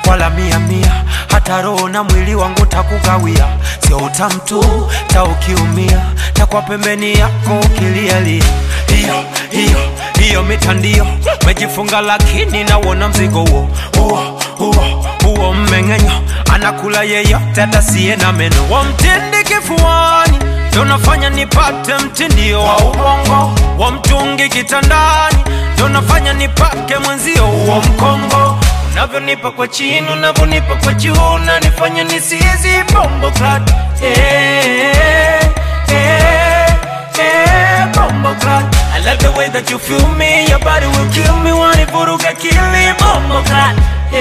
wala mia mia, hata roho na mwili wangu takugawia, sio utamtu ta ukiumia, takwa pembeni yako ukilialia. Hiyo hiyo hiyo mitandio mejifunga, lakini nauona mzigo huo huo huo huo mmeng'enyo, anakula yeyote atasiye na meno, wamtindi kifuani ndo nafanya nipate mtindio wa ubongo wa mtungi kitandani, ndo nafanya nipake mwenzio wa mkongo. Unavyonipa kwa chini, unavyonipa kwa juu, unanifanya nisizi bombo clat eh, eh, eh, bombo clat. I love the way that you feel me, your body will kill me, wanivuruga kili bombo clat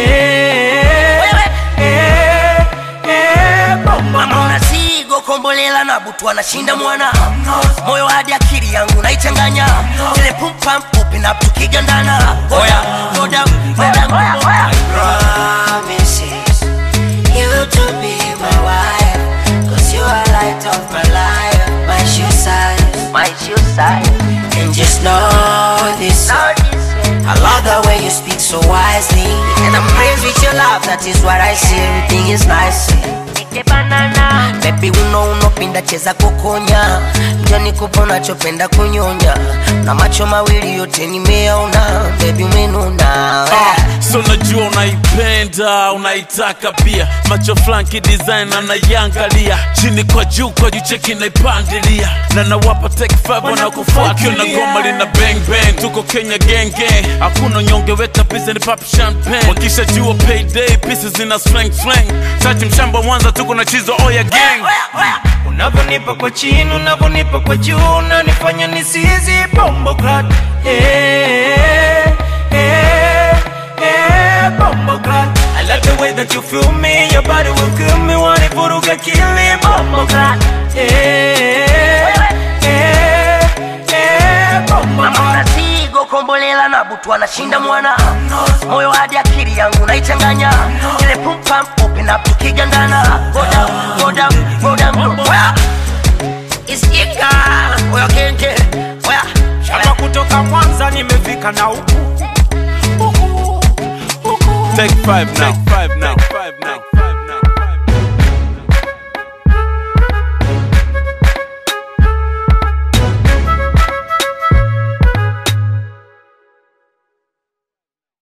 eh, eh, eh, bombo Mama clat. unasigo kombolela na butu anashinda mwana moyo hadi akili yangu naichanganya ile pumpam open up tukigandana oya go down go down go down promises you to be my wife Cause you are light of my life My shoe size my shoe size And just know this I love the way you speak so wisely And I'm praised with your love That is what I see Everything is nice Baby uno unopinda cheza kukonya njoni kupa unachopenda kunyonya na macho mawili yote nimeona Baby umenuna Ah, so najua unaipenda unaitaka pia macho flanki design anaiangalia chini kwa juu kwa juu cheki naipandilia na nawapa take five wanakufuatia na goma lina bang bang tuko Kenya gang gang hakuna nyonge weta pisa ni pop champagne wakisha jua payday pieces zina slang slang tati mshamba Mwanza tuko na chizo oya gang unavyonipa kwa chini, unavyonipa kwa juu, unanifanya nisizi bombo clat eh, eh, eh, bombo clat. I love the way that you feel me, your body will kill me, wanivuruga kili bombo clat eh, eh, eh, bombo Mama clat. unasigo kombolela na butu anashinda mwana moyo hadi akili yangu naichanganya ile pumpam open up tukigandana go down go down go down go down isikika oya kenge oya Shamba kutoka Mwanza nimefika na huku take five now take five